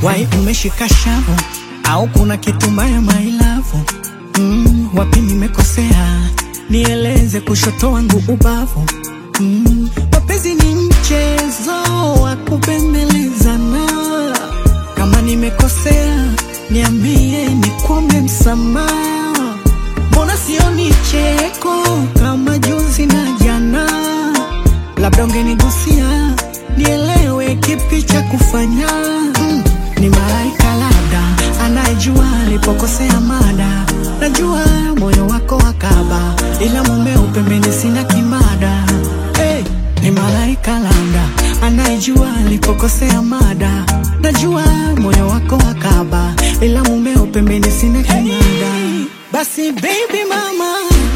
wai umeshika shavu au kuna kitu mbaya mailavu mm, wapi nimekosea nieleze kushoto wangu ubavu mm, mapenzi ni mchezo wa kupembelezana kama nimekosea niambie nikuombe msamaha mbona sioni cheko kama juzi na jana labda ungenigusia nielewe kipi cha kufanya mm, ni malaika labda anayejua alipokosea mada najua moyo wako wakaba ila mumeo pembeni sina kimada hey, ni malaika labda anayejua alipokosea mada najua moyo wako wakaba ila mumeo pembeni sina kimada basi baby mama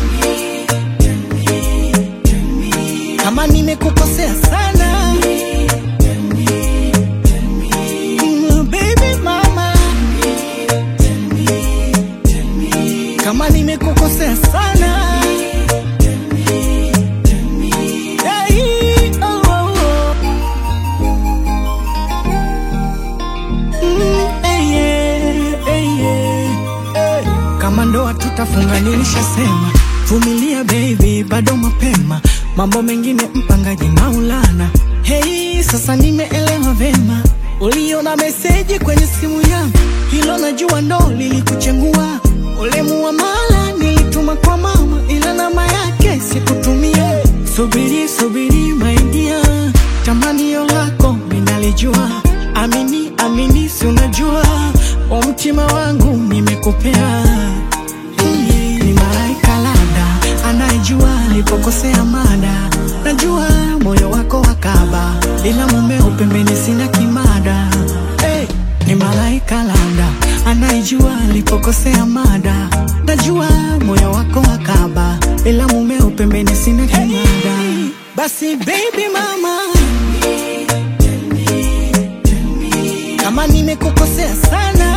kama nimekukosea sana Mm, baby mama kama nimekukosea sana Hey, oh, oh, oh. Mm, hey, yeah, hey, yeah, hey. kama ndoa tutafunga nilishasema vumilia baby bado mapema mambo mengine mpangaji maulana hei sasa nimeelewa vema uliona meseji kwenye simu yangu hilo najua ndo lilikuchengua ule muamala nilituma kwa mama ila namba yake sikutumia subiri subiri maidia tamanio lako minalijua amini amini si unajua wa mtima wangu nimekupea Hii ni malaika labda anayejua alipokosea mada najua moyo wako wakaba ila mumeo pembeni sina kimada hey, ni malaika labda anayejua alipokosea mada najua moyo wako wakaba ila mumeo pembeni sina kimada basi baby mama kama nimekukosea sana